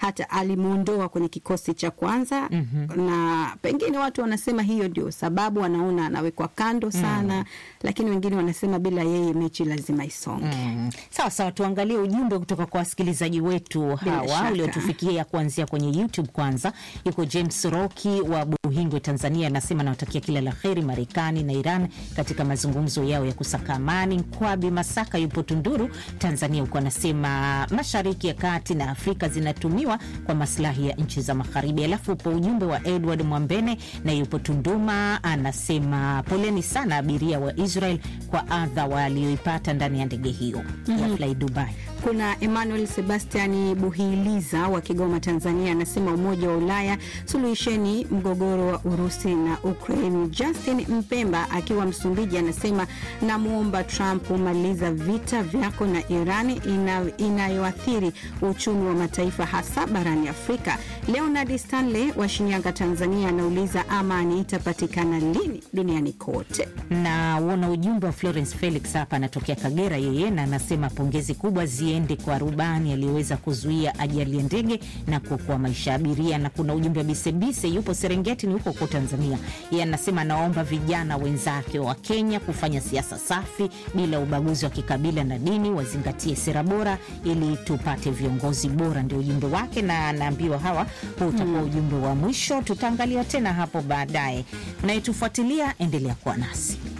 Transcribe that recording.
hata alimwondoa kwenye kikosi cha kwanza mm-hmm. na pengine watu wanasema hiyo ndio sababu wanaona anawekwa kando sana mm. lakini wengine wanasema bila yeye mechi lazima isonge Mm. Sawa sawa, tuangalie ujumbe kutoka kwa wasikilizaji wetu hawa shaka. uliotufikia kuanzia kwenye YouTube. Kwanza yuko James Roki wa Buhingwe, Tanzania, anasema anawatakia kila la heri Marekani na Iran katika mazungumzo yao ya kusaka amani. Nkwabi Masaka yupo Tunduru, Tanzania, huko anasema mashariki ya kati na Afrika zinatumiwa kwa maslahi ya nchi za magharibi. Alafu upo ujumbe wa Edward Mwambene na yupo Tunduma, anasema poleni sana abiria wa Israel kwa adha walioipata ndani ya ndege hiyo ya Fly Dubai. Kuna Emmanuel Sebastiani Buhiliza wa Kigoma, Tanzania, anasema Umoja wa Ulaya suluhisheni mgogoro wa Urusi na Ukraine. Justin Mpemba akiwa Msumbiji anasema namwomba Trump umaliza vita vyako na Iran ina, inayoathiri uchumi wa mataifa hasa barani Afrika. Leonard Stanley wa Shinyanga, Tanzania, anauliza amani itapatikana lini duniani kote? na uona ujumbe wa Florence Felix hapa, anatokea Kagera yeye, na anasema pongezi kubwa ziende kwa rubani aliyeweza kuzuia ajali ya ndege na kuokoa maisha ya abiria. Na kuna ujumbe wa Bisebise, yupo Serengeti, ni huko huko Tanzania. Yeye anasema anaomba vijana wenzake wa Kenya kufanya siasa safi bila ubaguzi wa kikabila na dini, wazingatie sera bora ili tupate viongozi bora. Ndio ujumbe wake, na anaambiwa hawa huu utakuwa ujumbe wa mwisho. Tutaangalia tena hapo baadaye. Unayetufuatilia, endelea kuwa nasi.